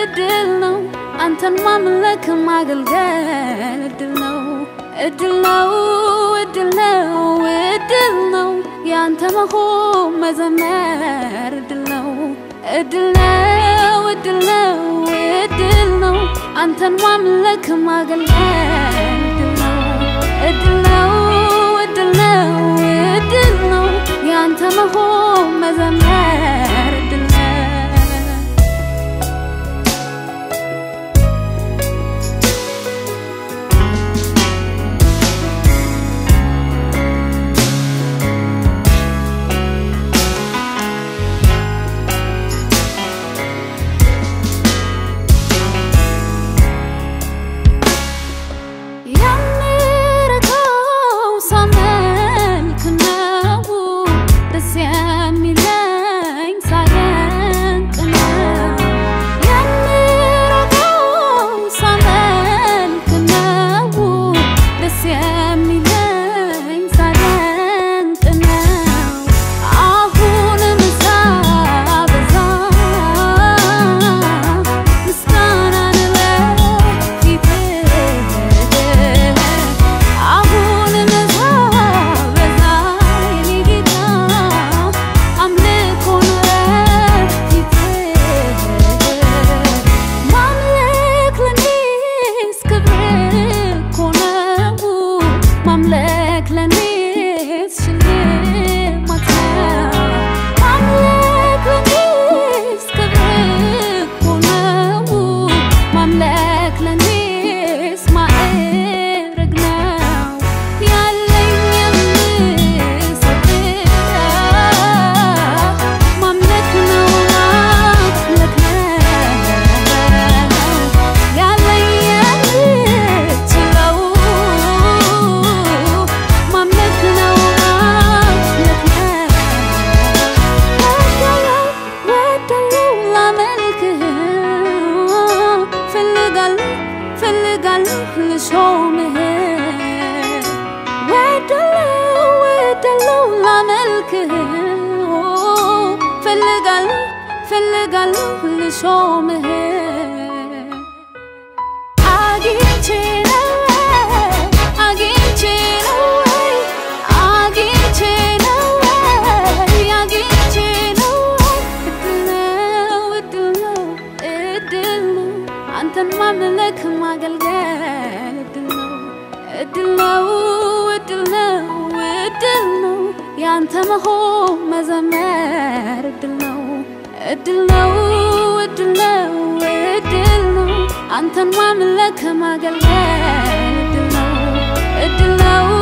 እድል ነው አንተን ማምለክ ማገልገል እድል ነው እድል ነው እድል ነው እድል ነው ያንተ መሆን መዘመር እድል ነው እድል ነው እድል ነው እድል ነው አንተን ማምለክ ማገልገል እድል ነው እድል ነው እድል ነው እድል ነው ያንተ መሆን መዘመር እድል ነው የምረካው ሳመልክ ነው ደስ የሚለኝ ሳደንቅ ነው የምረካው ሳመልክ ነው ደስ የሚለኝ ሳደንቅ ነው አሁንም ሳበዛ ምስጋናን ለፊትህ አሁንም ሳበዛ የኔ ጌታ አምልኮን ለፊትህ ማምለክ ለኔስ ክብር እኮ ነው ማምለክ ለኔስ ሽልማት ነው ማምለክ ለኔስ ክብር እኮ ነው ማምለክ ለኔስ ማዕረግ ነው ያለኝ የምሰጥህ ማምለክ ነው ማምለክ ነው ያለኝ የምችለው ማምለክ ነው ማምለክ ነው ወዳለው ላመልክህ ፈልጋለሁ ፈልጋለሁ ልሾምህ ወዳለው ወዳለው ላመልክህ ፈልጋለሁ ፈልጋለሁ ልሾምህ አግኝቼ ነው አግኝቼ ነው አግኝቼ ነው አግኝቼ ነው እድል ነው እድል ነው እድል ነው አንተን ማምለክ ማገልገል እድል ነው እድል ነው እድል ነው እድል ነው ያንተ መሆን መዘመር እድል ነው እድል ነው እድል ነው እድል ነው አንተን ማምለክ ማገልገል እድል ነው እድል ነው